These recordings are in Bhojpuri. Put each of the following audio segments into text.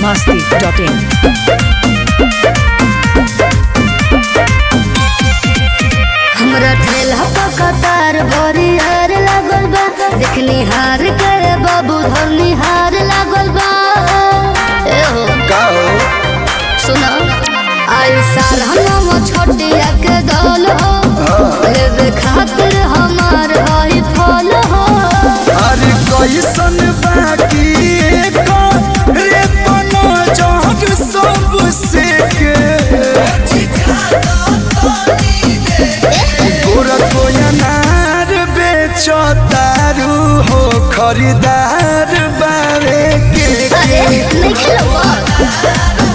masti.in. हमरा ठेला पर कतार भरी हार लागल बा देखनी हार के बाबू धरनी हार लागल बा ए हो का हो सुना आई साल हम छोटिया के दौल हो लेवे खातिर हमार हई फल हो अरे कैसन बाकी रे बनो जग सब से के गोरा कोई अनार बेचो तारू हो खरीदार बारे के अरे नहीं खेलो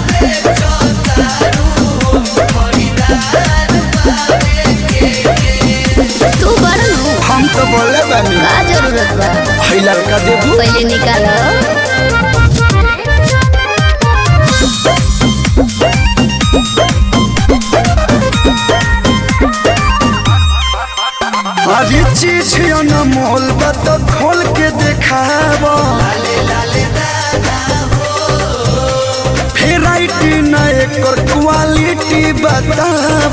तू बड़ नु हम तो बोले बानी का जरूरत बा है लड़का देबू पहले निकालो अरे चीज अनमोल बा तो खोल के देखाब भेराइटी न एकर क्वालिटी बताब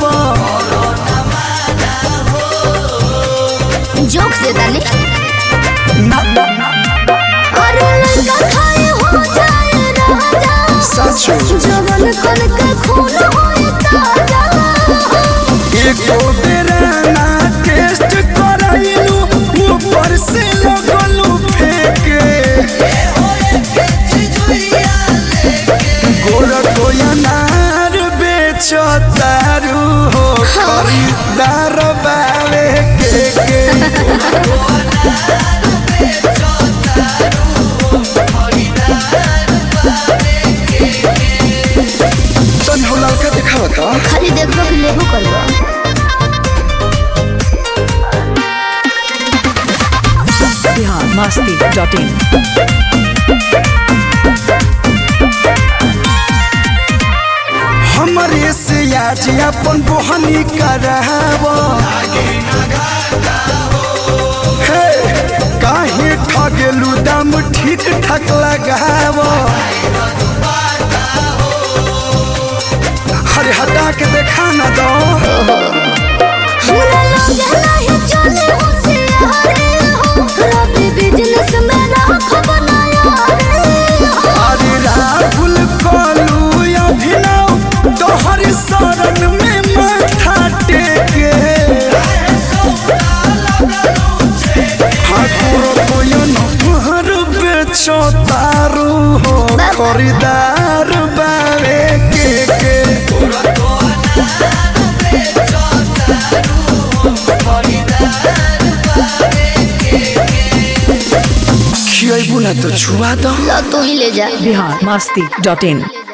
जोक से डाली ना अरे लड़का खाए हो जाए राजा सच जवन कन के खून होए ताजा एको बेरा ना टेस्ट कराइलू ऊपर से लगलू फेंके गोरा कोई अनार बेचो तारू हो खरीदार बावे के के तन हो लड़का दिखावा था खाली देखो कि लेबो करबो Bihar masti.in. हमरे से आज अपन बोहनी कराव हे काहे ठगेलू दाम ठीक ठाक लगाव अरे हटा के देखा ना दो हमरा लगे नहीं चले हो से हारे हो रबी बिजनेस में राख बनाया रे हो अरे राहुल कलू अभिनव तोहर शरण में माथा टेके ठाकुर कोयन हर बेचो तारू हो खरीदार बारे के के खियाबू ना तो छुआ दो ला तू ही ले जा Bihar masti.in.